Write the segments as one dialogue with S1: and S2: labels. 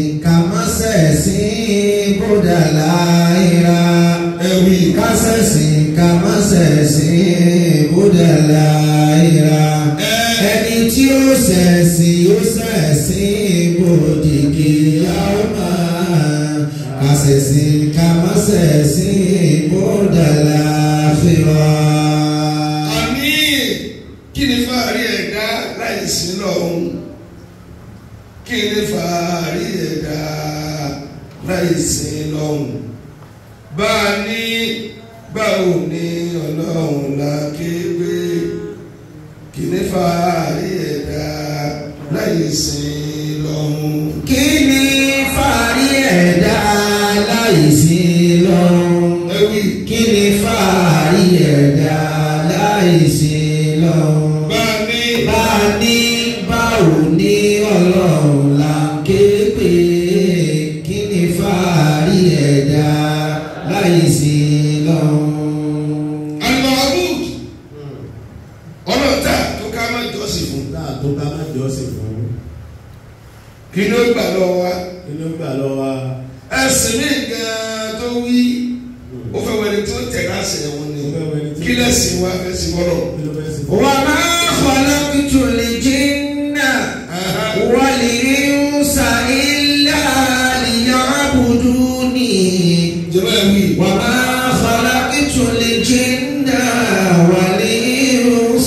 S1: kàmásẹ̀sí bódà láìra
S2: ẹ̀wì
S1: kásẹ̀sí kàmásẹ̀sí bódà láìra ẹni tí ó ṣẹ̀sí ó ṣẹ̀sí bòdìgì yàwó máa kásẹ̀sí kàmásẹ̀sí bódà láìra.
S2: àní kí ni fàárí ẹ̀dá láì sí lọ́hùn kí ni fàárí ẹ̀dá láì sí lọ́hùn bá a ní báwo ni ọlọ́run la kéwé kí ni fàárí ẹ̀dá láì sí lọ́hùn.
S1: kí ni fàárí ẹ̀dá láìsí lọ́hùn.
S2: ẹ̀wì
S1: kí ni fàárí ẹ̀dá láìsí lọ́hùn.
S2: bá a ní
S1: bá a ní báwo ní ọlọ́run là ń ké pé kí ni fàárí ẹ̀dá láìsí lọ́hùn.
S2: alimahmud ọlọ́ta tó ká má jọ́sìn fún
S3: náà tó ká má jọ́sìn fún
S2: kí ló gbà lọ́wọ́ wa.
S3: kí ló gbà lọ wa
S2: ẹsìn mi gan tó wí ó fẹ́ wẹni tó tẹ̀ láṣẹ wọn ni
S3: Ó fẹ́ wẹni tí-
S2: kí lẹ́sìn wa fẹ́ sí wọ́rọ̀.
S3: kí ló fẹ́ sí
S1: wa ma khalaqtul jinna wal insa illa liya'buduni.
S2: ìjọba ẹ̀ wí.
S1: وما خلقت الجن والإنس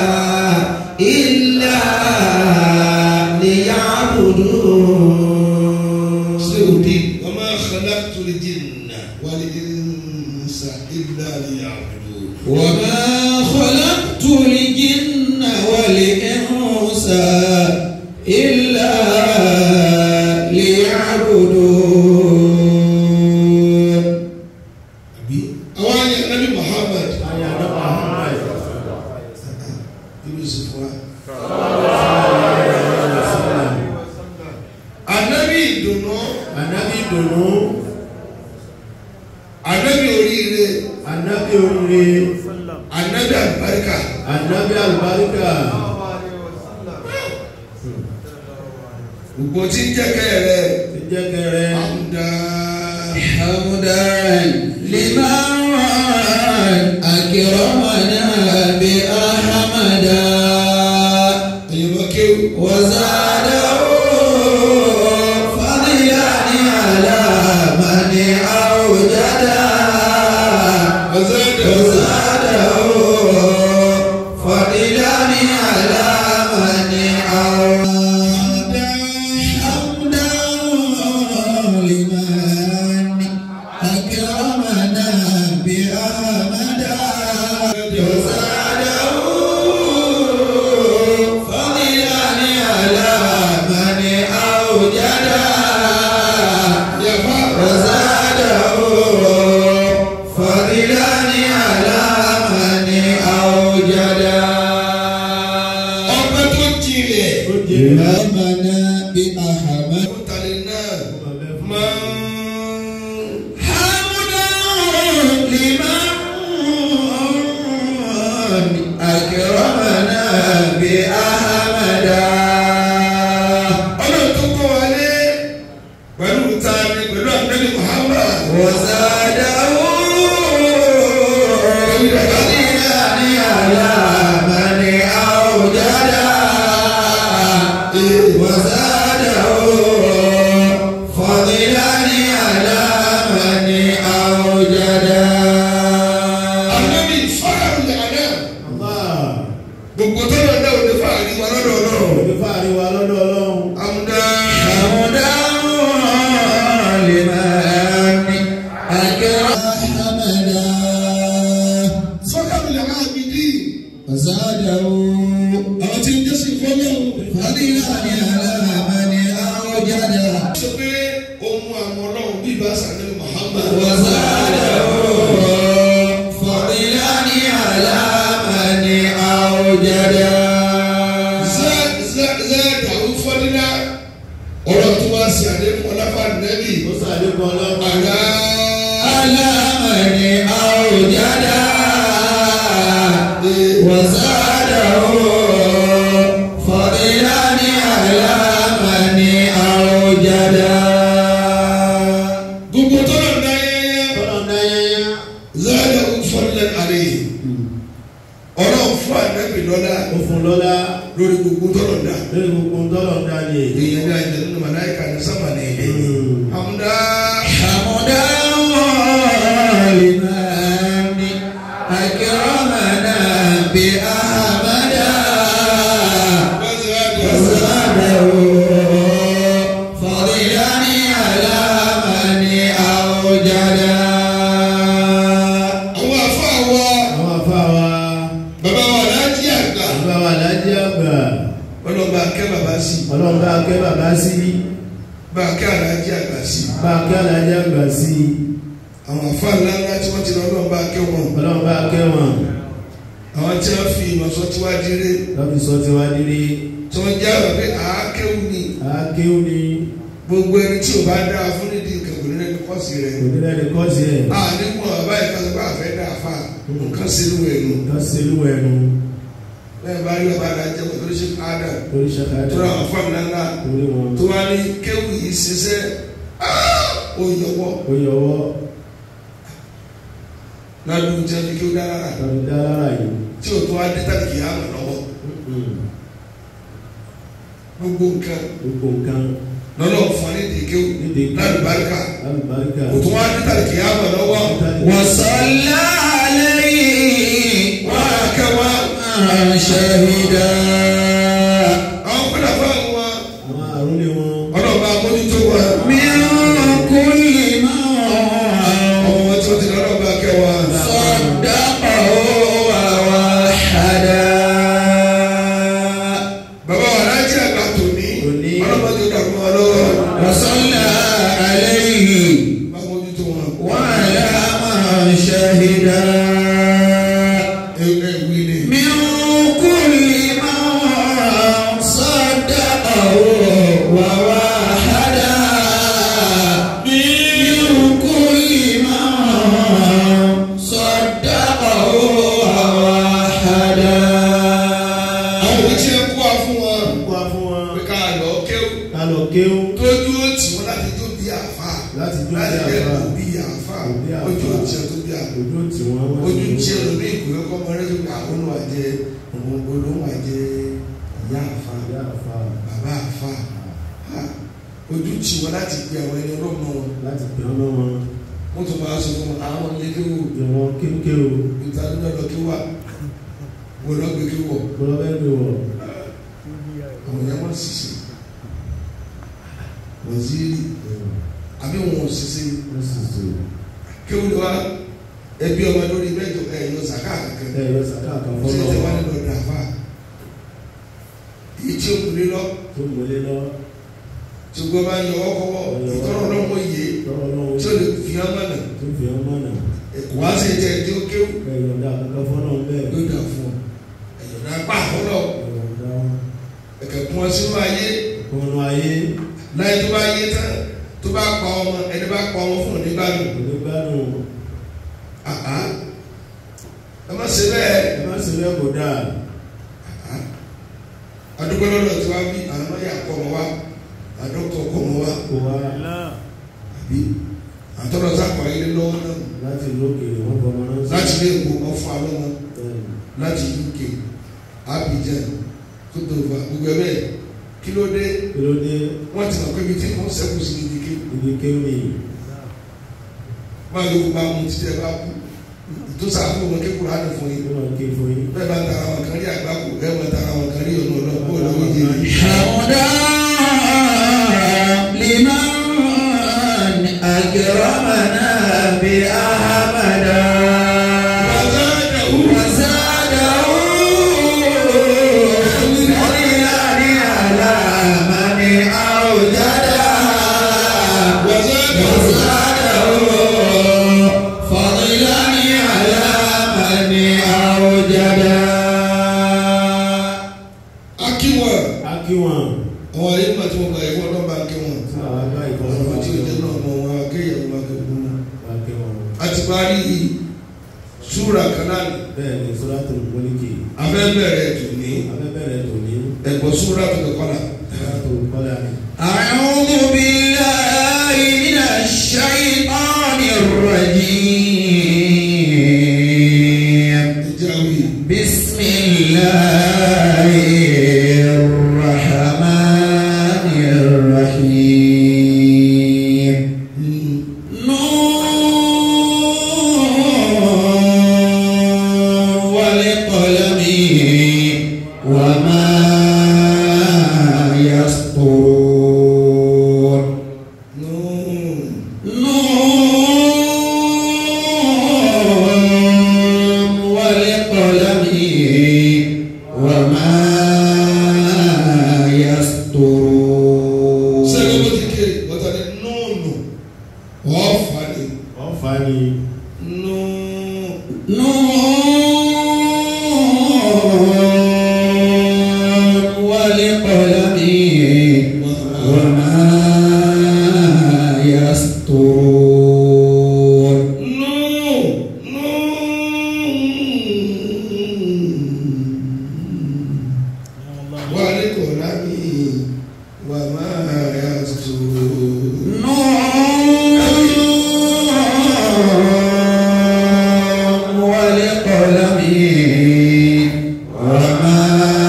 S1: إلا ليعبدون
S2: ṣé o di ọmọ khalaqtul jinna wal insa illa liya'budun.
S1: وما خلقت الجن والإنس إلا ليعبدون
S2: àbí àwọn ayé nabi muhammad
S3: ayé àdọ́gba Muhammad
S2: kí ló sì fún wa. anabi ìdùnnú
S3: anabi dùnú
S2: anabi oríire
S3: anabi oríire
S2: anabi àlùbáríkà
S3: anabi alubarika
S2: gbogbo tí ń jẹ́ kẹ́rẹ́
S3: ti jẹ́ kẹrẹ
S2: àmúdá.
S1: حمدا لمن أكرمنا بأحمدا
S2: ẹ̀yọ́ kéwù.
S1: وزاده فضلا على من أوجدا
S2: وزاده
S1: وزاده فضلا على من أوجدا حمدا لمن أكرمنا بأحمدا وزاده فضلا على من أوجدا وزاده فضلا على من أوجدا
S2: ọpẹ́ tó jinlẹ̀.
S3: ó jẹ́
S1: آمنا بأحمد
S2: Mutali náà máa ń
S1: حمدا لمن أكرمنا بأحمدا
S2: ọlọ́run tó kọ́ wa lé pẹ̀lú tani pẹ̀lú àgbẹ̀lì Muhammad.
S1: وزاده فضلا على من أوجدا وزاده فضلا على من أوجدا
S2: Ànábì fọ́nrán lànà
S3: Allah
S2: gbogbo tó lọ náà ò ní fàárí wa lọ́dọ̀ ọlọ́run.
S3: òní fàárí wa lọ́dọ̀ ọlọ́run
S2: Àmúdá
S1: حمدا لمن أكرم حمدا
S2: fọ́nrán lànà àbídí
S1: وزاده
S2: àwọn tí ń jẹ́ sí fọ́lọ́run.
S1: فضلا على من أوجدا
S2: sọ pé ohun àwọn ọlọ́run bí ibà sàlẹ̀ Muhammad.
S1: وزاده فضلا على من أوجدا
S2: Zẹ́ẹ̀dàrú fọ́dínà ọ̀rọ̀ tó wá sí àdéhùn ọlọ́fà nẹ́bì.
S3: ó sàdékun ọlọ́run
S2: Àlá
S1: على من أوجدا وزاده فضلا على من أوجدا
S2: kí alájí àgbà sí
S3: bá a kí alájà gbà sí i
S2: àwọn àfa ńlá ńlá tí wọ́n ti lọ lọ́nà bá kẹ́ wọn
S3: ọlọ́run bá a kẹ́wọ̀n
S2: àwọn tí wọ́n fi ìmọ̀sọ́ tí wá dire
S3: lọ́bi sọ ti wá nílé
S2: tí wọ́n já wà pé àákéwù ni
S3: akéwù ni
S2: gbogbo ẹni tí o bá dáa fún nídìí nǹkan kò ní lẹ́nu kọ́ọ̀sì rẹ̀
S3: òdìrẹ́ ni kọ́ọ̀sì ẹ̀
S2: a nígbà bàbá yìí kan sọ pé àfẹ́ dáa fà nǹkan sínú ẹnu
S3: nǹkan sẹ́lú ẹnu
S2: lẹ́yìn bá rí bàbá adájẹ́ pẹ̀lú oríṣi ádà
S3: lórí ṣàkàdà
S2: tó ra àwọn fáwọn ńlá
S3: lórí wọn
S2: tó wá ní kéwù yìí ṣiṣẹ́ ó yọwọ́
S3: ó yọwọ́
S2: ládùúgbò tí wọ́n fi kí ó dára rà
S3: lọ́bi dá lára yìí
S2: tí o tó wá dé tàbí kì í àmọ̀ lọ́wọ́ gbogbo nǹkan
S3: gbogbo nǹkan
S2: lọ́lọ́ fún wa ní ìdíkéwù
S3: nídìí
S2: lálùbáríkà
S3: lálùbáríkà
S2: kò tó wá dé tàbí kì í àmọ̀ lọ́wọ́
S1: وصلى عليه
S2: wákàwá
S1: شهيدا
S2: àwọn kọ́dà fún àwọn wa
S3: àwọn àrùlé wọn
S2: ọlọ́ọ̀bá mójútó wa
S1: من كل ما
S2: ọmọ wọn tí wọ́n ti lọ́ọ́ bá kẹwàá
S1: صدقه ووحدا
S2: bàbá wa láti àgbà tòní
S3: Tòní.
S2: ọlọ́ọ̀bá tó dàgbà wọn lọ́wọ́
S1: وصلى عليه
S2: bá mójútó wọn.
S1: وعلى من شهدا
S2: ẹ wí ni
S1: من كل ما صدقه ووحدا من كل ما صدقه ووحدا
S2: àwọn òbí tí ẹ kú wa fún wọn
S3: kó a fún wọn
S2: pé ká lọ kéwù
S3: ká lọ kéwù
S2: tójú ó tì wọn láti tó bí àfa
S3: láti jó
S2: láti
S3: bí
S2: bẹ
S3: àfa
S2: òbí àfa
S3: Òbí àfa.
S2: ojú ó tì ẹ tó bí àfa
S3: ojú tí wọn wọn
S2: ojú tí ẹ lómi ìkúrẹ́ kọ́ ọmọ rẹ tó kà ó lọ́wọ́ jẹ òun olóhùn àjẹ ìyá àfa
S3: ìyá àfa
S2: bàbá àfa Ha. ojú tì wọn láti gbé àwọn ẹni ọlọ́mọ wọn
S3: láti pè ọ́ lọ́wọ́
S2: wọ́n tún máa sọ fún wọn àwọn ilé kéwù
S3: bí wọn kéwkéwò
S2: ìta ló lọ́dọ̀ kí wà wọ́n lọ́ gbé kí wọ̀
S3: gbọ́dọ̀ bẹ́ẹ̀ ni wọ̀
S2: àwọn yẹn wọ́n sì sí wọ́n sí àbí wọn ò sì sí
S3: wọ́n sì sè
S2: kéwù ni wa ẹbí ọmọ lórí mẹ́jọ ẹ yọ sàká kankan
S3: é ẹ yọ sàkà kan
S2: ṣe tẹ wá
S3: fọlọ́
S2: nínú ọdún àfa èyí tí o kù lé lọ
S3: tó mọlé lọ
S2: tí o gbọ́ bá yọ ọkọ̀ wọ ìtọ́rọ̀ lọ́wọ́ yé
S3: lọ́wọ́ lọ́wọ́
S2: tí o lè fi hàn mọ́nà
S3: tó fi ọ́ mọ́nà
S2: ẹ̀kọ́ wá sí ẹ̀jẹ̀ tí o kéwù
S3: ẹ yọ̀ǹda kankan fọ́nà bẹ́ẹ̀
S2: yóò dà fún ọ ẹ̀yọ̀dà pa àkọ́lọ̀
S3: yọ̀ǹda
S2: ẹ̀kẹ́ kún ọ sínú ayé
S3: kọ́nù ayé
S2: láyé tó bá yé tán tó bá pa ọmọ ẹni bá pa ọmọ fún òní bá lò
S3: onígbàdùn
S2: àhá ẹ má ṣe bẹ́ẹ̀
S3: ẹ má ṣe bẹ́ẹ̀ kó dáa
S2: àhá adúgbò lọ́dọ̀ tí wàá bí àwọn ọmọ yà kọ́ ọmọ wa àdókòtò kọ́ ọmọ wa
S3: kó wá
S2: àbí àtọ́nà sápò ayé lọ́wọ́ náà
S3: láti lókèrè wọ́n bọ́ ọmọ náà
S2: láti ilé ìwò ọ̀fọ̀ alọ́mọ
S3: bẹ́ẹ̀
S2: láti UK Abidjan Côte d'Ivoire gbogbo ẹ bẹ́ẹ̀ kí ló dé
S3: kí ló dé
S2: wọ́n ti mọ̀ pé ibi tí wọ́n sẹ́kù sí ibi kí
S3: ibi kéwì
S2: máa yóò bá mu títí ẹ bá kú ìtòsà fún wọn kékeré á ní fún yín
S3: ló máa ké fún yín
S2: bẹ́ẹ̀ bá tara wọn kan rí àgbákò bẹ́ẹ̀ bá tara wọn kan rí ọ̀nà ọ̀nà kó lọ́wọ́ yé mi.
S1: حمدا لمن أكرمنا بأحمدا وزاده فضلا على من أوجدا وزاده فضلا على من أوجدا
S2: akíwọ̀n
S3: akíwọ̀n
S2: àwọn ayé máa tí wọ́n gba ẹ̀fọ́ náà bá kí wọn.
S3: tí àwọn àgbà
S2: àwọn
S3: ìfọwọ́sọ
S2: tí ó jẹ́ náà mọ wọn akéyàwó máa kẹ́ fún wọn.
S3: bá ké wọn
S2: a ti parí súra kanáàlì
S3: bẹ́ẹ̀ ni sọ́dọ̀tò mọ́líkì
S2: afẹ́ bẹ̀rẹ̀ tòní
S3: abẹ́bẹ̀rẹ̀ tòní
S2: ẹ̀gbọ́n súra tó kọ́ la.
S3: sọ́dọ̀tò kọ́lá ni.
S1: أعوذ بالله من الشيطان الرجيم
S2: ẹ̀jẹ̀ àwì
S1: بسم الله الرحمن الرحيم نون والقلم وما
S3: ni
S2: nù
S1: نون والقلم وما يسطرون
S2: nù nù. wàlẹ́ kò lámì wà máa yà tó.
S1: نون والقلم وما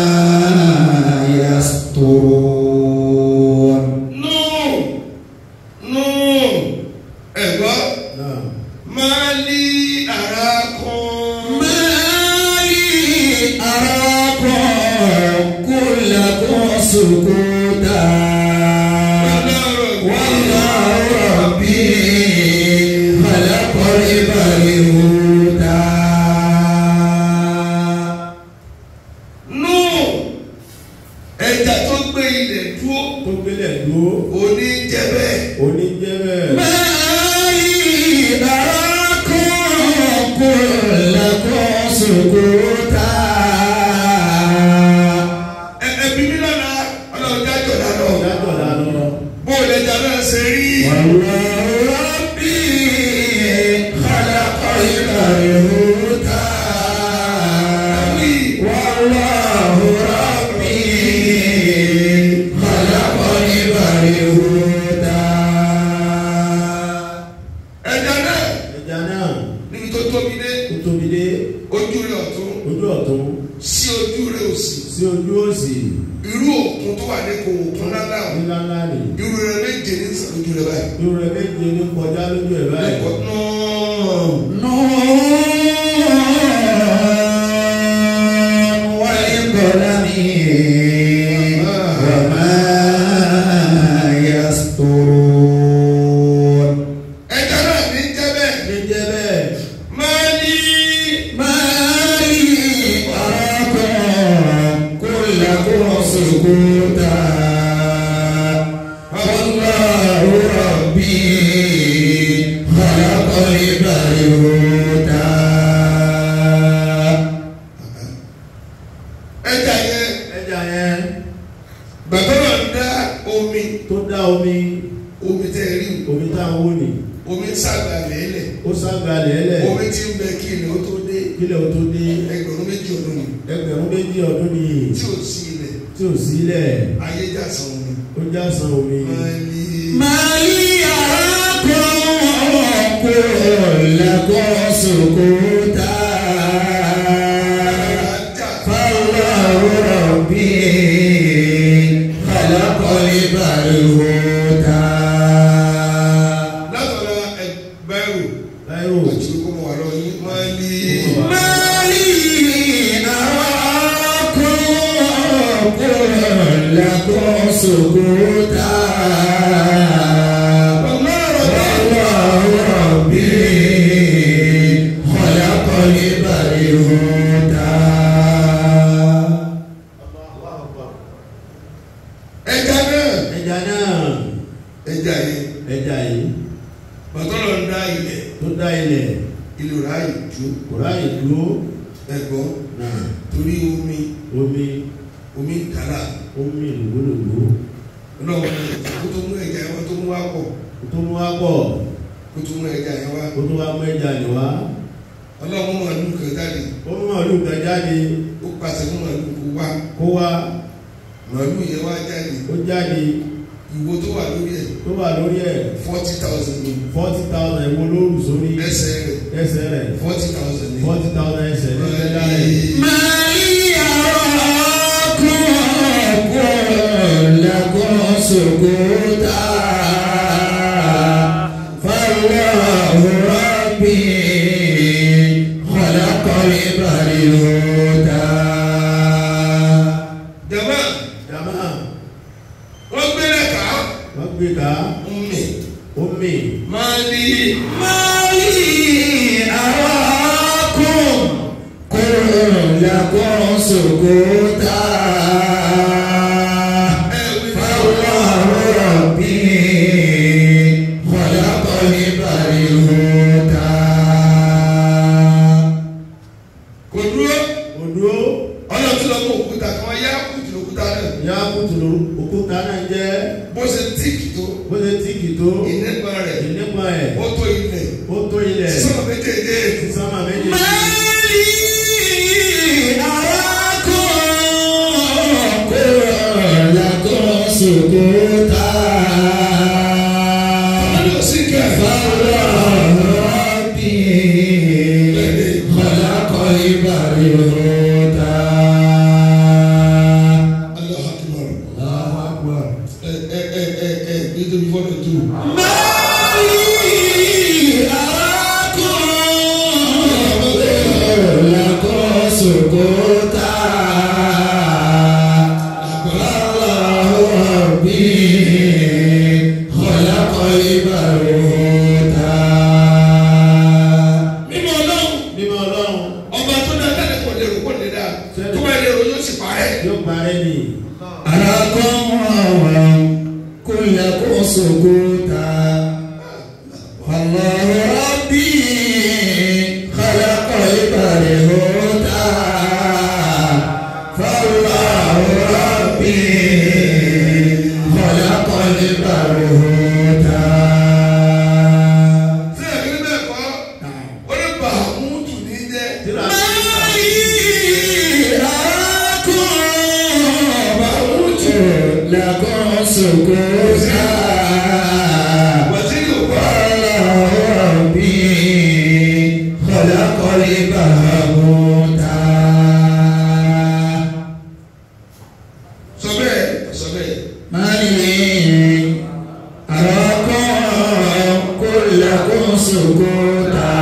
S1: يسطرون
S2: nù nù ẹ̀gbọ́
S3: náà
S2: máa lí ara kan.
S1: ما لي أراكم كلكم سكوتا والله ربي خلق البرهوتا
S2: nù ẹja tó gbé ilẹ̀ dúró
S3: tó gbélé dúró
S2: òní jẹ́ bẹ́ẹ̀.
S3: oníjẹ́ bẹ́ẹ̀
S1: ما لي أراكم كلكم سكوتا
S2: Ẹ- ẹbí mi lọ́la ọlọ́run dájọ́ dáná
S3: dájọ́ dáná
S2: bó o lè jà náà ṣe rí.
S1: والله ربي خلق البرهوتا والله ربي خلق البرهوتا
S2: ẹja náà
S3: ẹja náà
S2: níbi tó tóbi dé
S3: tó tóbi dé
S2: ojú rẹ̀ ọ̀tún
S3: ojú ọ̀tún
S2: sí ojú rẹ̀ òsì
S3: sí ojú òsì
S2: irú òkun tó wà ní kò òkun lálá o
S3: ńlá ńlá ni
S2: irú rẹ̀ méje ní sàn ojú rẹ̀ báyìí.
S3: irú rẹ̀ méje ní kọjá lójú ẹ̀ báyìí
S2: ẹ̀kọ́ náà
S1: نون والقلم وما يسطرون
S2: ẹja náà ní jẹ́ bẹ́ẹ̀
S3: níjẹ́ bẹ́ẹ̀
S2: máa ní
S1: ما لي أراكم كلكم سكوتا والله ربي خلق البرهوتا
S2: ẹja yẹn
S3: ẹja yẹn
S2: bàbá náà ń dá omi
S3: tó dá omi
S2: omi tẹ́ ẹ rí
S3: omi tá a wó ni
S2: omi ń sàgbà lẹ́lẹ̀
S3: ó sága lẹ́lẹ̀
S2: omi ti ń bẹ kí ilẹ̀ ó tó dé
S3: kílẹ̀ ó tó dé
S2: ẹgbẹ̀rún méjì ọdún ni
S3: ẹgbẹ̀rún méjì ọdún ni
S2: tí ò sí ilẹ̀
S3: tí ò sílẹ̀
S2: ayé jà san omi.
S3: ó já san omi
S2: máa ní
S1: ما لي أراكم كلكم سكوتا
S2: ajá
S1: فالله ربي خلق البرهوتا
S2: látọ̀la ẹgbẹ́rún
S3: láìrò
S2: àti kó mọ̀ wá lọ yín máa ní.
S1: ما لي أراكم كلكم سكوتا والله ربي خلق البرهوتا
S2: ẹja náà
S3: ẹja náà
S2: ẹja yìí
S3: ẹja yìí
S2: bàtọ́lọ̀ ń dá ilẹ̀
S3: tó dá ilẹ̀
S2: ìlú ráàyè ju
S3: kò ráyè dúró
S2: ẹ̀gbọ́n
S3: náà
S2: torí omi
S3: omi
S2: omi kàrà
S3: omi lògbòlògbò
S2: ọlọ́run kó tó mú ẹja yẹn wá tó mú wá pọ̀
S3: kó tó mú wá pọ̀
S2: kó tó mú ẹja yẹn wá
S3: kó tó wá mú ẹja lè wá
S2: ọlọ́run mú àlù kan jáde
S3: ó mú màálù kan jáde
S2: ó pàṣẹ fún àlù kó wá
S3: kó wá
S2: màálù yẹn wá jáde
S3: ó jáde
S2: ìwo tó wà lórí ẹ̀
S3: tó wà lórí ẹ̀
S2: forty thousand ní
S3: forty thousand ẹ̀wọ̀n lóòrù sórí
S2: ẹsẹ̀ rẹ̀
S3: ẹsẹ̀ rẹ̀
S2: forty thousand ní.
S3: forty thousand ẹsẹ̀ ní ẹsẹ̀ rẹ̀
S1: ما لي أراكم كلكم سكوتا فالله ربي خلق البرهوتا
S2: jama
S3: jama
S2: wọ́n gbélé ká
S3: wọ́n gbé ká
S2: omi
S3: omi
S2: máa ní
S1: ما لي أراكم كلكم سكوتا
S2: ẹ̀wí
S1: فالله ربي خلق البرهوتا
S2: ìnípa rẹ̀
S3: ìnípa ẹ̀
S2: ó tó ilẹ̀
S3: ó tó ilẹ̀
S2: sọ́nà méjèèjì
S3: sísámà méjì
S1: Mali arákùnrin kò lákọ̀ sòkòtà.
S2: ọdún sí kẹ́
S1: Fọlọ́ọ̀bì kọ̀lákọ̀ ìbàrí òòtà.
S2: Allahu Akbar
S3: Allahu Akbar.
S2: ẹ ẹ ẹ ẹ ẹ nítorí fọ́nà tó
S1: Mali arákùnrin kò lákọ̀ sòkòtà. Fọlọ́ọ̀bì kọ̀lákọ̀ ìbàrí òòtà.
S2: mímọ́ ọlọ́run
S3: Mímọ́ Ọlọ́run
S2: ọba tó dá tẹ́lẹ̀ kò lè rò kò lè dá tó bá lè rò yóò sì parẹ́
S3: yóò parẹ́ ni.
S1: أراكم كلكم سكوتا والله ربي خلق البرهوتا فالله ربي خلق البرهوتا
S2: tí ẹ̀mí bẹ́ẹ̀ kọ́ ó lè bà á mú tù ní jẹ́
S3: Tíra
S1: لكم سكوتا
S2: wàtí yóò bá
S1: ربي خلق البهوتا
S2: sọ bẹ́ẹ̀ sọ bẹ́ẹ̀
S1: مالي أراكم كلكم سكوتا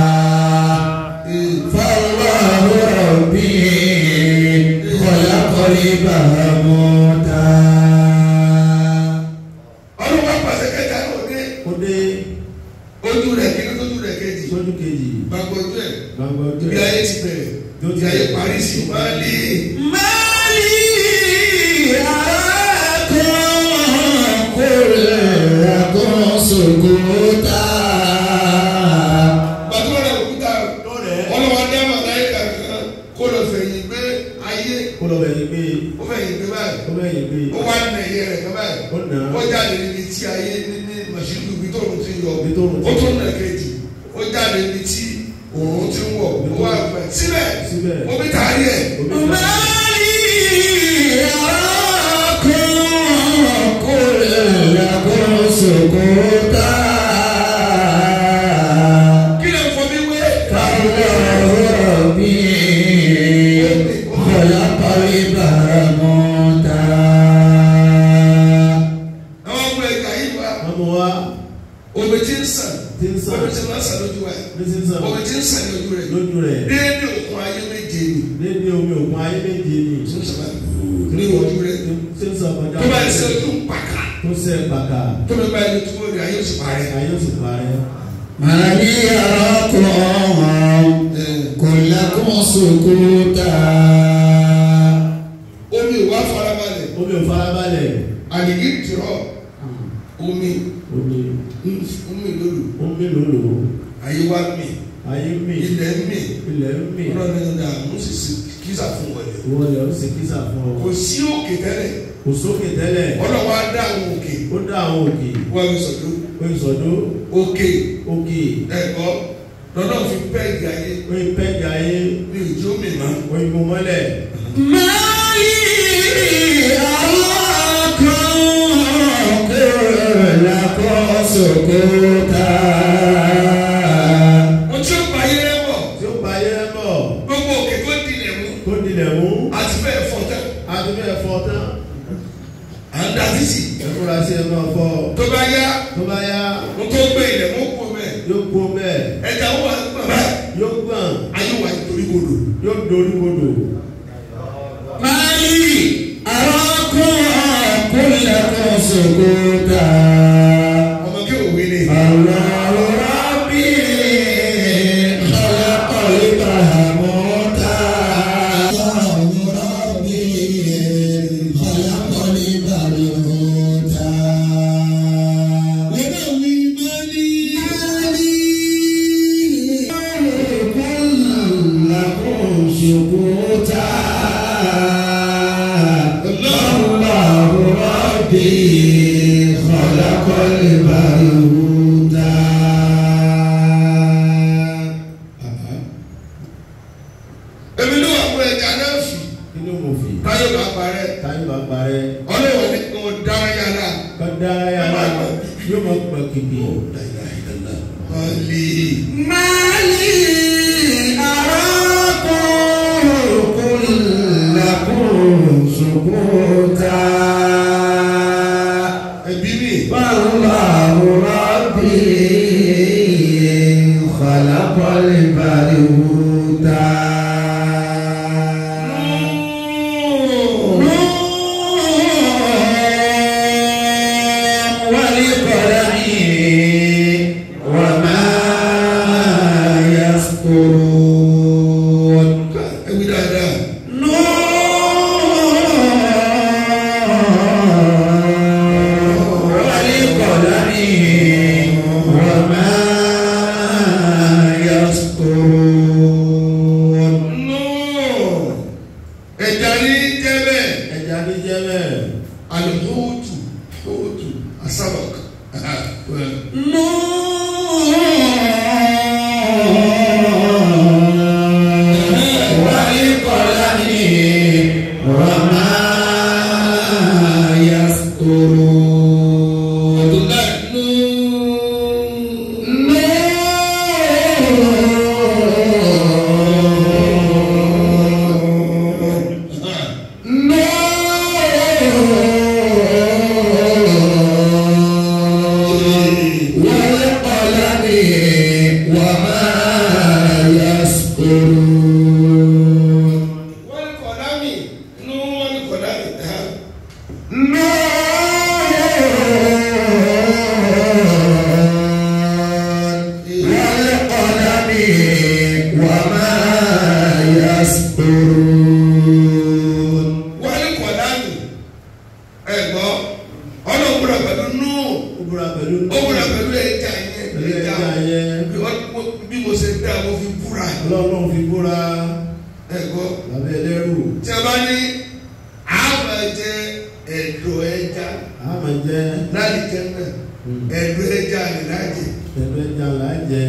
S1: فالله ربي خلق البهوتا
S2: ọdún wa pàṣẹ kẹta ní òde
S3: ó dé
S2: ojú rẹ̀ kí ní tójú rẹ̀ kejì
S3: sójú kejì.
S2: gbàgbọ́ ojú ẹ̀
S3: Gbàgbọ́ ojú
S2: bí
S3: ẹ̀.
S2: ayé ti bẹ̀rẹ̀ bí ayé parí sí máa lé
S1: مالي أراكم كلكم سكوتا
S2: gbàgbọ́ rẹ̀ òkúta
S3: Lọ́rẹ̀
S2: ọlọ́wọ́ dá màláìka kan kó lọ fẹ̀yìn gbé ayé
S3: kó lọ bẹ̀yìn gbé
S2: ó fẹ̀yìn gbé báyìí
S3: ó bẹ̀yìn gbé
S2: ó wá nà ẹ̀yẹ rẹ̀ kan báyìí
S3: ó nà
S2: ó
S3: á
S2: jáde níbi tí ayé ní ní màṣíìnì ibi tó òun ti yọ
S3: Ibi tó òòrùn ti
S2: ó
S3: yọ.
S2: tún nà kejì ó jáde níbi tí òun ti ń wọ̀ ó wá gbẹ̀ síbẹ̀
S3: síbẹ̀.
S2: omi tààrí ẹ̀
S3: Omi ta-
S1: مالي أراكم كلكم سكوتا
S2: kí lè fọ mi wé
S1: فالله ربي خلق البرموتا
S2: àwọn ọmọ ẹ̀ka yìí wá
S3: wọ́n mú wá
S2: omi ti ń sàn
S3: tí ń sàn
S2: omi ti ń sàn lójú ẹ̀
S3: bí tí ń sàn
S2: omi ti ń sàn ní ojú rẹ̀
S3: lójú rẹ̀
S2: déédéé òkun ayé méje ni
S3: lédè omi òkun ayé méje ni
S2: tí ń sàn ní ojú rẹ̀
S3: tí ń sàn kọjá
S2: tó bá yẹ sẹ́ ojú ń pàkà
S3: tó sẹ́ pàkà
S2: tó bá yẹ tó rẹ̀ ayé oṣù parẹ́.
S3: ayé ó sì parẹ́.
S1: ما لي أراكم كلكم سكوتا
S2: omi ò wá farabalẹ̀
S3: omi ò farabalẹ̀
S2: àdìgí tìrọ̀ omi
S3: omi
S2: omi lòlù
S3: omi lòlò
S2: ayé wa mi
S3: ayé mi
S2: ilẹ̀ mi
S3: ilẹ̀ mi
S2: ọlọ́run ní ọ̀dà mo sì sí kíza fún wọlé
S3: wọ́n lè ó sì kísà fún ọ
S2: kò sí òkè tẹ́lẹ̀
S3: kò sókè tẹ́lẹ̀
S2: ọlọ́wọ́ á dá àwọn òkè
S3: ó dá àwọn òkè
S2: wọ́n mi sọ̀dọ̀
S3: ó ń sọdọ́
S2: òkè
S3: òkè
S2: ẹ̀kọ́ lọ́dọ̀ fi pẹ́ẹ́gì ayé
S3: ó ń pẹ́jà ayé
S2: ní ìjó mi mọ́
S3: ó ń mú mọ́lẹ̀
S1: ما لي أراكم كلكم سكوتا
S2: mo tí ó pa ayé rẹ bọ̀
S3: tí ó pa ayé rẹ bọ̀
S2: gbogbo òkè tó dilẹ̀ mú
S3: tó dilẹ̀ mú
S2: àti bẹ́ẹ̀ fọ́ tán
S3: adúlé ẹ̀fọ́ tán
S2: à ń da títì
S3: ẹ̀fúra sí ẹ̀ máa fọ́
S2: tó bá yá
S3: tó bá yá
S2: mo tó gbé ilẹ̀ mú kó mẹ́
S3: yóò gbó bẹ́ẹ̀
S2: ẹja ó wà gbọ̀n báyìí
S3: yóò gbọ̀n
S2: ayé wà nítorí gbòdò
S3: yóò dorí kodò
S1: ما لي أراكم كلكم سكوتا
S2: ọmọ kí òwe ni
S1: الله ربي خلق البهموتا الله ربي خلق البهموتا لنوي مالي كلكم سكوتا الله ربي خلق
S3: yóò máa pẹ̀ kìkì.
S2: Mali.
S1: Mali arákùn kúnlẹ̀kùn sùkúta.
S2: Ẹbí mi.
S1: والله ربي خلق البرودة والقلم وما يسطرون
S2: Ẹbí dáadáa.
S1: والقلم وما يسطرون
S2: Ẹja ní jẹ́ bẹ́ẹ̀.
S3: ẹja ní jẹ́ bẹ́ẹ̀.
S2: Alhutu. Hutu. Asabak.
S1: والقلم وما يسطرون والقلم وما يسطرون
S2: Wọ́n ní kọ̀dá mi. Nú wọ́n ní kọ̀dá mi.
S1: والقلم وما يسطرون
S2: Wọ́n ní kọ̀dá mi. Ẹ̀gbọ́. Ọlọ́run gbọ́dọ̀ pẹ̀lú nú.
S3: ó búra pẹ̀lú
S2: Ó gbọ́dọ̀ pẹ̀lú ẹja yẹn.
S3: pẹ̀lú ẹja yẹn.
S2: Bí wọ́n- Bí mo ṣe dá mo fi búra.
S3: ọlọ́run fi búra
S2: Ẹ̀gbọ́.
S3: lábẹ́ ẹlẹ́rù.
S2: Tí a bá ní àmà jẹ ẹ̀dọ̀ ẹja
S3: a máa jẹ́
S2: láti jẹ náà. Ẹ̀dọ̀ ẹja rẹ̀ láti.
S3: pẹ̀lú ẹja là á jẹ.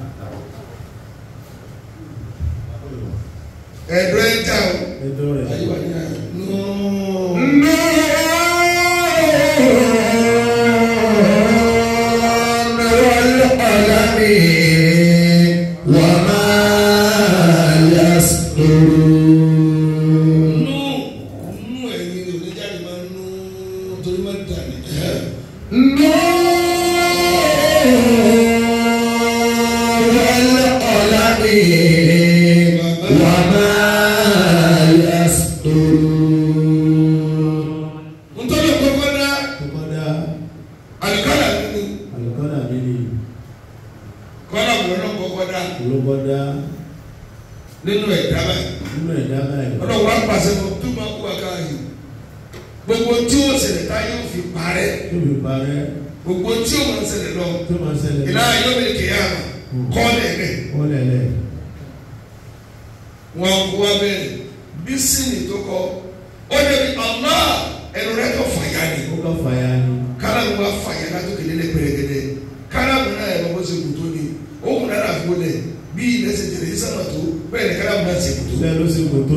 S2: Ẹ̀dọ̀ ẹja o.
S3: ẹjọ́ rẹ̀.
S2: Ayé wa ní àná. Nú.
S1: والقلم وما يسطرون
S2: nú nú ẹ̀yin oníjáde máa ń nú torí máa ń dà ní.
S1: والقلم وما يسطرون
S2: nítorí kókó dá
S3: tó bá dá
S2: àlùkálà nínú
S3: àlùkọ́dà mi ni
S2: kọ́lá mọ̀ọ́nà kókó dá
S3: olóbọ́ dá
S2: nínú ẹ̀dá báyìí.
S3: nínú ẹ̀dá báyìí.
S2: ọlọ́run wá pàṣẹ fún tó máa kú àkáyè gbogbo tí ó ṣẹlẹ̀ tá yóò fi parẹ́
S3: tó fi parẹ́
S2: gbogbo tí ó máa ń ṣẹlẹ̀ lọ
S3: tó máa ṣẹlẹ̀.
S2: ìlà yóò bẹ kéèyà kọ́lẹ̀ rẹ̀
S3: wọ́n lẹ̀lẹ̀.
S2: wọn kó wá bẹ́ẹ̀ bí sínì tó kọ ó débi ọ̀nà ẹnu rẹ̀ tó fàyà ni
S3: ó kọ́ fàyà ni.
S2: kálámù wa fàyà látòkè lélẹ̀ pẹ̀rẹ̀gẹ̀dẹ̀ kálámù náà ẹ̀ bọ́ ṣe kùtó ni ó kùn náà fún lẹ̀ bí ilẹ̀ ṣe tẹ̀lé sánà tó bẹ́ẹ̀ ni kálámù náà ṣe kùtó.
S3: bẹ́ẹ̀ ló ṣe kò tó.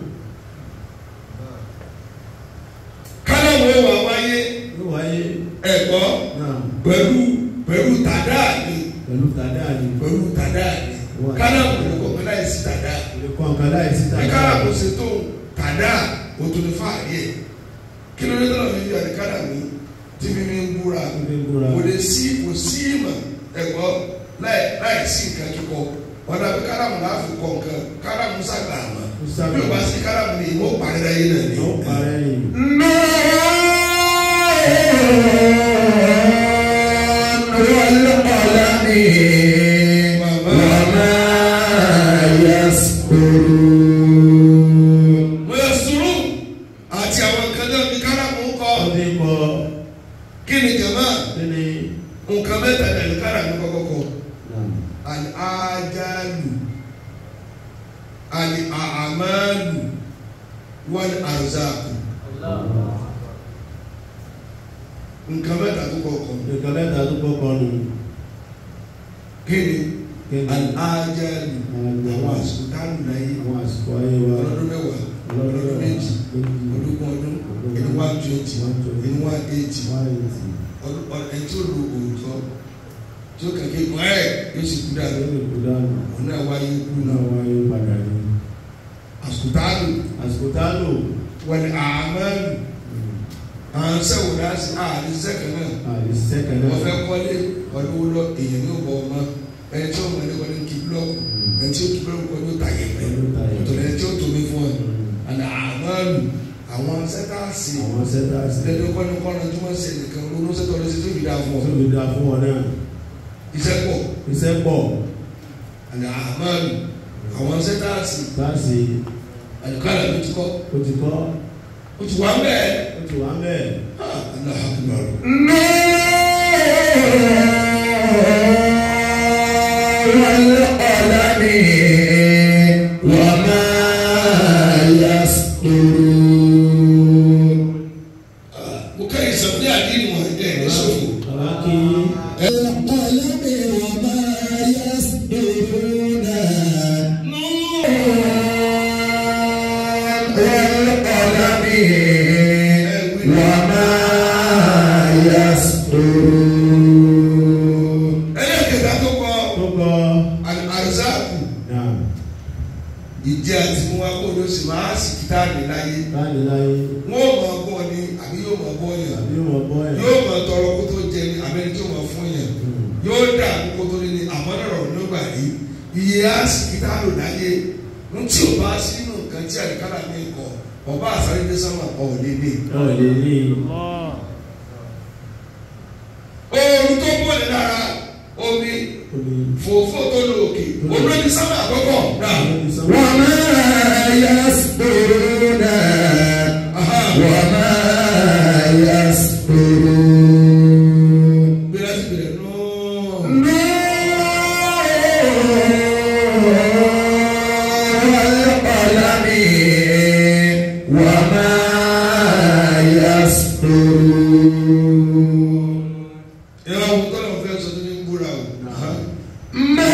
S2: kálámù ẹ̀ wà wáyé
S3: ló wáyé
S2: ẹ̀gbọ́
S3: náà
S2: pẹ̀lú pẹ̀lú tàdá ni
S3: pẹ̀lú tàdá ni.
S2: pẹ̀lú tàdá ni
S3: Wà.
S2: kálámù ní kọ̀ọ̀kan láì sí tàdá
S3: lè kọ́ nǹkan láì sí
S2: bí
S3: tàdá.
S2: kálámù ṣe tó tàdá o tó ní fáàrí ẹ̀ kí ló dé tó lọ́ọ́ fi fi àdé kálámù tí mi mi ń búra
S3: Tó fi ń búra.
S2: kò lè sí kò sí ìmọ̀ ẹ̀gbọ́ láì láì sí nǹkan kíkọ ọ̀dà bí kálámù náà fi kọ̀ nǹkan kálámù sàgbà àmọ́
S3: Ó sàgbà.
S2: bí o bá sí kálámù ni ìmọ̀ parí láyé náà ni.
S3: ó parẹ́ ni.
S1: والقلم وما يسطرون
S2: mo yẹ sùúrù àti àwọn nǹkan náà ní kálámù ń kọ́
S3: ó fi kọ́
S2: kí ni jàmáà
S3: kí ni.
S2: nǹkan mẹ́ta ní àlùkárà ní kọ́kọ́kọ́ àjáàlù àmàlù wọn àrùzáàkù nǹkan mẹ́ta tó kọ́kọ́
S3: nǹkan mẹ́ta tó kọ́kọ́ nù.
S2: kí ni
S3: kí ni
S2: àjáàlù àwọn àsìkò táàlù láyé
S3: àwọn àsìkò ayé wa
S2: ọlọ́dún mẹ́wàá ọdún méjì ológun ọdún ẹni one twenty ẹni one eighty ọdún ẹni tí ó lo òótọ́ tí ó kàkẹ́ kọ́ ẹ̀ yóò sì kú dànù òun náà wáyé kú náà àsùtálù
S3: àsìkò tá a lò
S2: wọlé àmàlù àwọn sẹ́wọ̀n náà sí àdé sẹ́kẹ̀ náà
S3: àìsíṣẹ́ kan náà
S2: wọ́n fẹ́ kọ́lé ọdún wo lọ èèyàn ní ọ̀bọ̀ ọmọ ẹni tí ó mọ̀ ní wọlé kí búlọ́ọ̀kù ẹni tí ó kí búlọ́ọ̀kù kọ́ ní ó ta yẹ̀pẹ̀ ọ̀tọ̀ ẹni tí ó tóbi fún ẹ àná àmàlù àwọn sẹ́tàsì
S3: àwọn sẹ́tàsì
S2: lẹ́nu kọ́ni kọ́ni tí wọ́n ṣe nìkan ronú sẹ́tọ̀ lọ sí tó fi dáa fún ọ
S3: tó lè dá fún wọn náà
S2: iṣẹ́ pọ̀
S3: iṣẹ́ pọ̀
S2: àná àmàlù àwọn sẹ́tàsì
S3: táàsì
S2: àdùkálà ló ti kọ́
S3: ó ti kọ́
S2: ó ti wá bẹ́ẹ̀
S3: ó ti wà mẹ́ẹ̀.
S2: àná àkùnrin
S1: والقلم وما يسطرون
S2: mo kẹ́yìn sọ pé àdínì wọn ẹ̀ ní sọ́fò.
S3: Bàbá kí
S1: القلم وما يسطرون والقلم وما يسطرون
S2: ẹlẹ́kẹ̀dá tó kọ
S3: tó kọ́
S2: àrùsáàkù
S3: náà
S2: ìdí àti mú wa kó ló sì máa sì kíta ní láyé
S3: láti láyé
S2: wọ́n mọ̀ ọgbọ́n ni àbí yóò mọ̀ ọgbọ́n yẹn
S3: àbí wọn bọ́ ẹ̀.
S2: yóò mọ̀ tọrọ kó tó jẹ ni àbẹ́ni tó mọ̀ fún yẹn yóò dà kó tó ní ni àmọ́dọ̀rọ̀ ló gbà rí iye á sì kíta lò láyé ń tí ò bá sínú nǹkan tí àyíkára mi kọ ọba àsáré dé sọ́mà ọ̀ọ́dẹ́dẹ́
S3: ọ̀ lè ní
S2: oorun tó bọ̀ ní lára omi
S3: omi
S2: fòfò tó lò òkè olórí sábà àkọ́kọ́ náà.
S3: lórí sánmà.
S1: وما يسطرون وما يسطرون
S2: Bẹ̀rẹ̀ sí bẹ̀rẹ̀ náà.
S1: والقلم وما يسطرون
S2: Ìyá àwọn tọ́lọ̀ fẹ́ sọ tó ní búra o.
S1: ما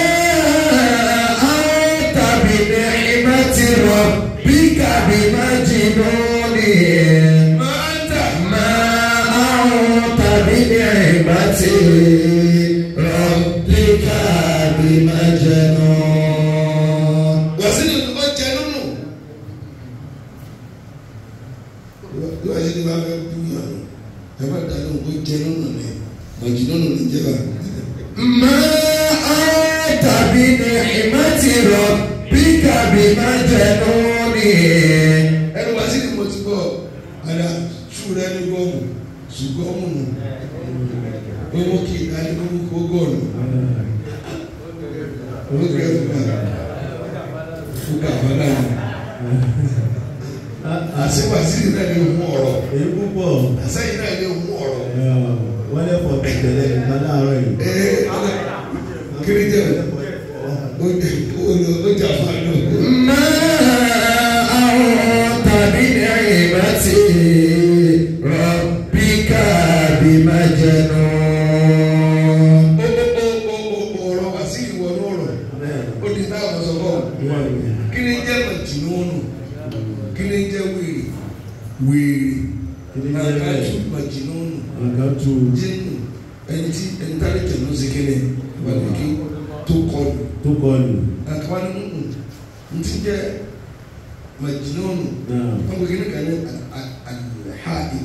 S1: أنت بنعمة ربك بمجنون
S2: Máa ń tà.
S1: ما أنت بنعمة ربك بمجنون
S2: Wàsílì ó jẹ nínú. Ìwà yìí ni wàá fẹ́ bú yàn. Ẹ bá dànù ó jẹ nínú ni. Màjì nínú ni jẹ́ bá.
S1: ما أنت بنعمة ربك بمجنون
S2: Ẹnu wàsílì mo ti bọ̀. Àdá ṣúra ní gọ́ọ̀mù. Ṣùgọ́ọ̀mù nù. Owó kì í ká ní kókó gọ́ọ̀nù. Owó kì í fún wa. Fúkà fọlá ni. Àṣé wàsílì náà ní ohun ọ̀rọ̀.
S3: èyí púpọ̀
S2: Àṣẹ́yìn náà ní ohun ọ̀rọ̀.
S3: wọ́n lè fọ̀ tẹ̀tẹ̀lẹ̀ nǹkan láàárọ̀ yìí.
S2: Ee kiri jẹ o jẹ o jà fún àná.
S1: ما أنت بنعمة ربك بمجنون
S2: ọ̀rọ̀ wá sí ìwọ lọ́rọ̀ ó di táwọn sọ fọ́ kí ni jẹ́ màjìnnúnù kí ni jẹ́ wèrè wèrè
S3: Kí ni jẹ́
S2: nàkájú
S3: bẹ́ẹ̀?
S2: màjìnnúnù
S3: nǹkan tu
S2: jínù ẹni tí ẹni tá lè tẹ̀ ló ṣe kéde wàlẹ̀ kí tó kọlù
S3: tó kọlù
S2: àkàwá ní nùnù ntí jẹ́ màjìnnúnù
S3: náà
S2: wọ́n gbé kíni kan ní alhaadi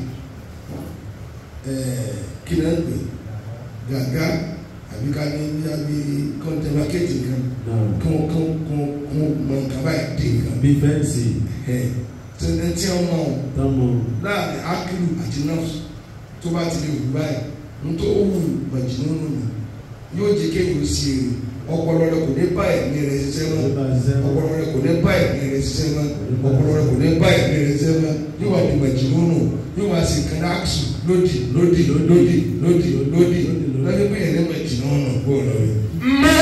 S2: kí ni wọ́n gbé gàgá àbí ká ní bí a bí kọ́ńtẹ́mákẹ́tì kan
S3: náà
S2: kún kún kún kún mọ kaba yìí dé nǹkan
S3: bí fẹ́ǹsì
S2: ẹ̀ tẹ̀lé tí wọ́n mọ̀ ọ́
S3: tọ́mọ
S2: láàrin akilu àti nọ́ọ̀sì tó bá ti lè wù báyìí ntọ́ ó wù màjìnnúnù nù yóò jẹ́ kéwòn sí èrè ọpọlọ rẹ kò ní bá ẹ̀mí rẹ ṣiṣẹ́ mọ́
S3: ló bá ṣiṣẹ́ mọ́.
S2: ọpọlọ rẹ kò ní bá ẹ̀mí rẹ ṣiṣẹ́ mọ́ ọpọlọ rẹ kò ní bá ẹ̀mí rẹ ṣiṣẹ́ mọ́ yóò wá di màjìnnúnù yóò wá sí kanaxu lódì lódì lódì lódì lódì lódì pé ẹ̀rẹ́ màjìnnúnù kó o lọ rí.
S1: ما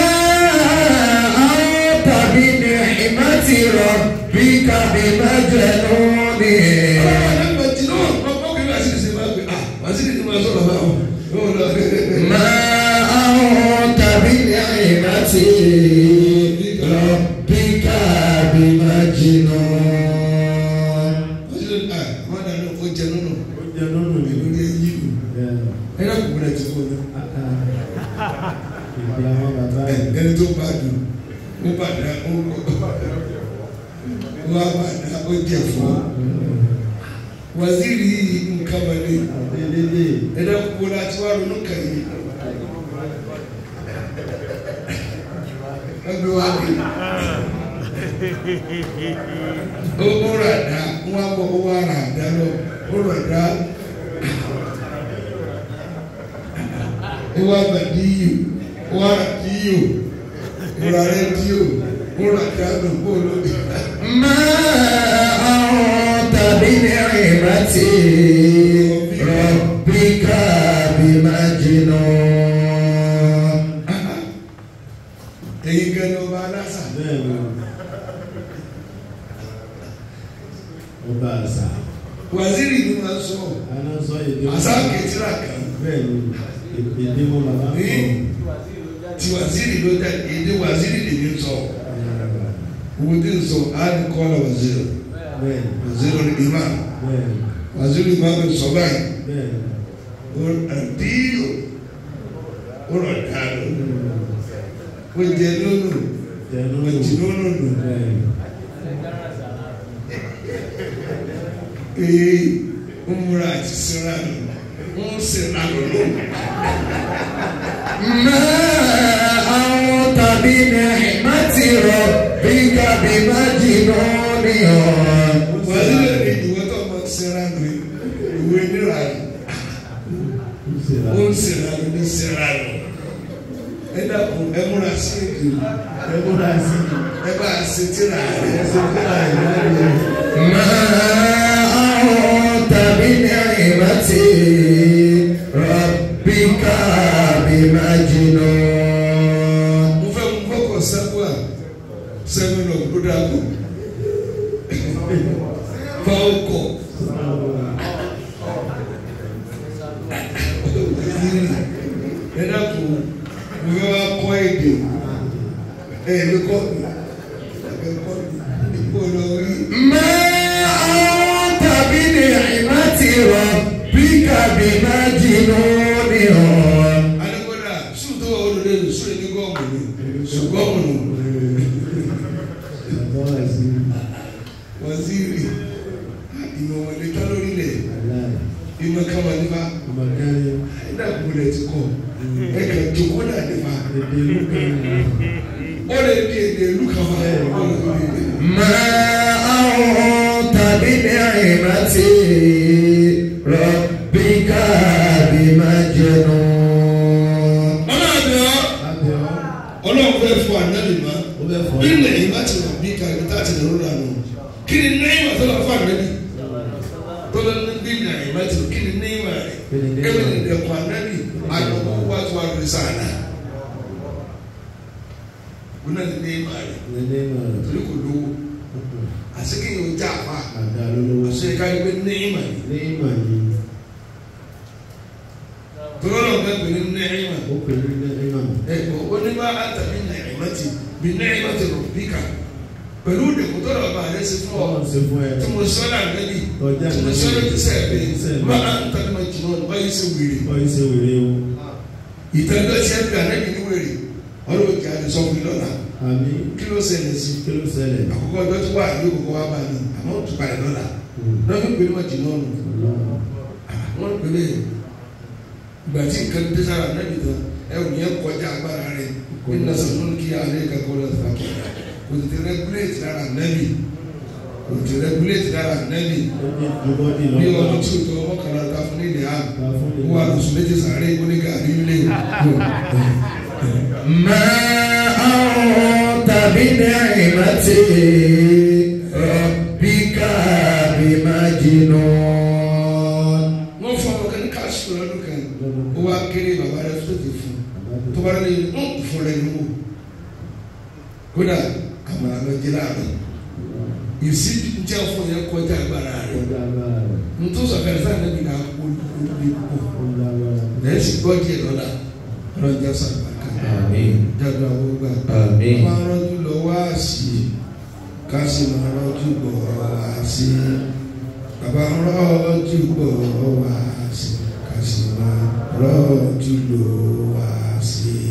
S1: أنت بنعمة ربك بمجنون
S2: ọ̀rẹ́ màjìnnúnù ọkọ̀ kí wàá sì ṣe máa gbé ah wàá sì ṣe máa sọ̀rọ̀ báwọn yóò lọ rí.
S1: ما أنت بنعمة ربك بمجنون
S3: ìgbé àwọn bàbá
S2: ẹ
S3: yìí.
S2: ẹni tó bá dùn ó bá dá ó wá bá dá ó jẹ fún waziri nǹkan wọlé
S3: àdélédé
S2: ẹ̀dá kúkú láti wá ronú kàn yín ẹgbẹ́ wa bí ó ó rà dá wọn á bọ̀ ó wá rà dá lọ ó rà dá ó wá bà díyò ó wá rà díyò ó rà rẹ díyò ó rà dá lọ kó ló dé.
S1: ما أنت بنعمة ربك بمجنون
S2: èyí gan ni ọba aláṣà
S3: bẹ́ẹ̀ ni ọba àṣà
S2: waziri ni wọn sọ
S3: aná sọ èdè wọn.
S2: àṣà kẹtìrà kan.
S3: bẹ́ẹ̀ ni èdè wọn bàbá ń
S2: ní
S3: sọ.
S2: ti waziri ló dá èdè waziri lè ní sọ owó tí ń sọ àádì kọ́lá waziri
S3: bẹ́ẹ̀ ni
S2: waziri ní imam
S3: bẹ́ẹ̀ ni
S2: waziri máa bẹ sọ báyìí
S3: bẹ́ẹ̀ ni.
S2: ó àdíyò ó rọ̀ dáadọ́ ó jẹ lónù
S3: Jẹnu
S2: ó jì lónù nù
S3: bẹ́ẹ̀ ni.
S2: ee ó múra àti sinra nù ó ń sinra nù lónù.
S1: ما أنت بنعمة ربك بمجنون
S2: waziri ní ìwé tó máa sinra nù ìwé níra nù.
S3: Ó ṣe ra
S2: ó ń sinra nù ní sinra nù. ẹ dàpọ̀ ẹ múra sí èdè.
S3: ẹgbọ́dá sí
S2: ẹ bá a ṣe tíra rẹ
S3: ẹsẹ̀ tí a yẹ láti
S1: ما أنت بنعمة ربك بمجنون
S2: mo fẹ́ mo fọkọ̀ sẹ́kù à sẹ́mi lọ ló dàgbò fọkọ̀ ẹ dàgbò mo fẹ́ wá kọ́ èdè ẹ ẹ mi kọ́ mi ẹ kọ́ mi kó lọ rí
S1: ما أنت بنعمة ربك بمجنون
S2: anagbada sùn tó wà olùdé nù sùn ní gọ́ọ̀mù ni sùn gọ́ọ̀mù nù
S3: ẹgbọ́dá sí
S2: waziri ìmọ̀ wọlé tá lórí lẹ̀
S3: aláì
S2: ìmọ̀ kama nípa.
S3: ọmọkẹ́rin
S2: ẹ̀dá kúlẹ̀ ti kọ̀ ẹ̀ kà jókòó náà nípa
S3: èdè ìlú kan ní
S2: ó lè di èdè ìlú kan wá ó lè di èdè.
S1: ما أنت بنعمة ربك بمجنون
S2: ọlọ́run àbẹ̀ ọ́
S3: lábẹ́ ọ́
S2: ọlọ́run fẹ́ fún ànábì mọ́
S3: ó bẹ́ fọ́
S2: bí ilẹ̀ yìí bá ti wà bí kàrí tá a ti lè rọra nù kí ni náírà tó lọ fún ànábì tó lọ ní bí náírà tó kí ni náírà rẹ̀ ẹ̀mí ni dẹ̀kun ànábì àdókò wá tó wà lórí sáànà wọn náà ní náírà rẹ̀
S3: nílé náà
S2: torí kò lówó àsìkò yìí ó já àpá
S3: àdá lólówó
S2: àṣẹ ká ní pé náírà rẹ̀
S3: ní ìmọ̀ yìí
S2: tọ́lọ́ náà bẹ́ẹ̀ pè ní náírà
S3: ó pè ní ní ìmọ̀
S2: ẹ̀kọ́ onímọ̀ àtàbí nàìmọ́tì bí nàìmọ́tì rò bíkà pẹ̀lú ìdẹ̀kùtọ́ rẹ̀ ọba rẹ̀ sí fún ọ
S3: ọlọ́run ṣe fún ẹ
S2: tí mo sọ náà lẹ́bi
S3: Ọjà
S2: tí mo sọ
S3: lẹ́bi.
S2: lẹ́bi sẹ́ẹ̀ pé
S3: Sẹ́ẹ̀
S2: má a ń tàbí ma jùlọ ní báyìí sí wèrè
S3: ọ yìí ṣe wèrè o
S2: ìtẹ́lẹ̀ tí ẹ bí ànábì ní wèrè ọlọ́wọ́ kí a lè sọ fún mi lọ́la
S3: àmì
S2: kí ló ṣẹlẹ̀ sí
S3: kí ló ṣẹlẹ̀
S2: àkókò ọjọ́ tí wà ní òkòkò wa bá ní àmọ́ ó tún balẹ̀ lọ́la lọ́dún pé má jùlọ nù wọ́n pè é ìgbà tí nǹkan dé sára ànábì tán ẹ ò ní ẹ kọjá agbára rẹ̀ nínú sọ̀rọ̀ kí alẹ́ kakọ́ lọ fà kí kò tètè rẹ́gúléètì lára ànábì kò tètè rẹ́gúléètì lára ànábì
S3: ó ní dùbọ́dì
S2: bí
S3: lọ́wọ́
S2: ọdún tí o tó ọmọ kan lára fún ilẹ̀ àmì
S3: ká fún mi
S2: ó wà lóṣù méjì sàárè ó ní gàrí ńlẹ̀
S1: ما أنت بنعمة ربك بمجنون
S2: wọ́n fọ ọmọ kan ní káṣù lọ́dún kan ó wá kéré bàbá rẹ̀ tó ti fún tó bá lè ń fún rẹ̀ nínú kódà àmàlà lọ jẹ́ láàrin ìsí jẹ́ fún yẹn kọjá agbára rẹ̀
S3: ọjà agbára rẹ̀
S2: ntòsọ fẹ́rẹ́ sáà níbi náà kó olùdí kó
S3: ọjà agbára rẹ̀
S2: lẹ́yìn sì gbọ́ díẹ̀ lọ́la ọlọ́jà sàgbàkà
S1: آمين
S2: jáde àwọn gbà.
S1: آمين
S2: máa rọ́jú lọ wá sí i ká sì máa rọ́jú bọ̀ wá sí i bàbá ń rọ́jú bọ̀ wá sí i ká sì máa rọ́jú lọ wá sí i.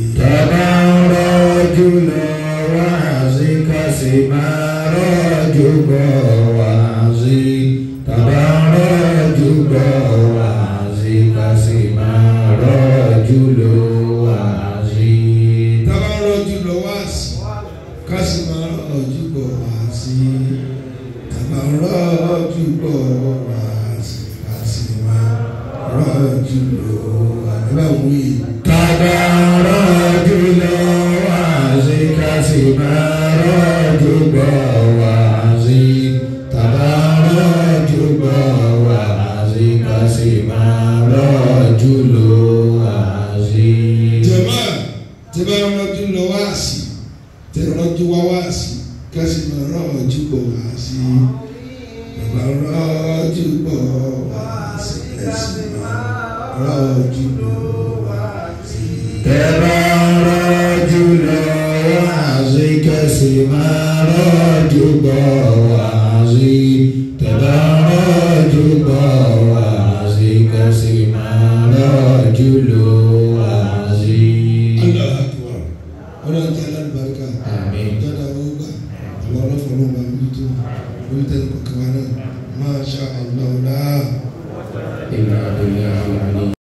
S1: jùlọ wáàzí kásì máa rọ́jú bọ̀ wáàzí tàbá rọ́jú bọ̀ wáàzí kásì máa rọ́jú lọ wáàzí.
S2: tábà rọjú lọ wá sí ká sì máa rọjú bọ̀ wá sí tábà rọjú bọ̀ wá sí ká sì máa rọjú lọ wá nígbà wí.
S1: tàbá rọ́jú lọ wáàzí kásì máa rọ́jú bọ̀ wáàzí tàbá rọ́jú bọ̀ wáàzí kásì máa rọ́jú lọ wáàzí.
S2: jẹ̀mọ́ tí bá rọjú lọ wá sí tí rọjú wá wá sí ká sì máa rọjú bọ̀ wá sí tábà rọjú bọ̀ wá sí ká sì máa rọjú lọ wá sí.
S1: Tẹ́bàrọ̀ jùlọ wáàzí kẹsì máa rọ́jú bọ̀ wáàzí. Tẹ́bàrọ̀ jùlọ wáàzí kẹsì máa rọ́jú lọ wáàzí.
S2: Allah akbar. Ọlọ́run tí alábàárikà.
S1: Àmín.
S2: Jọ́dá owó gbà. Àwọn ọlọ́fọ̀ ló máa ń bí tó. Orí tẹ́lẹ̀ kọ̀ọ̀kan wa náà. Máa ṣá Allah.
S1: Ìlà ìlà ìlà.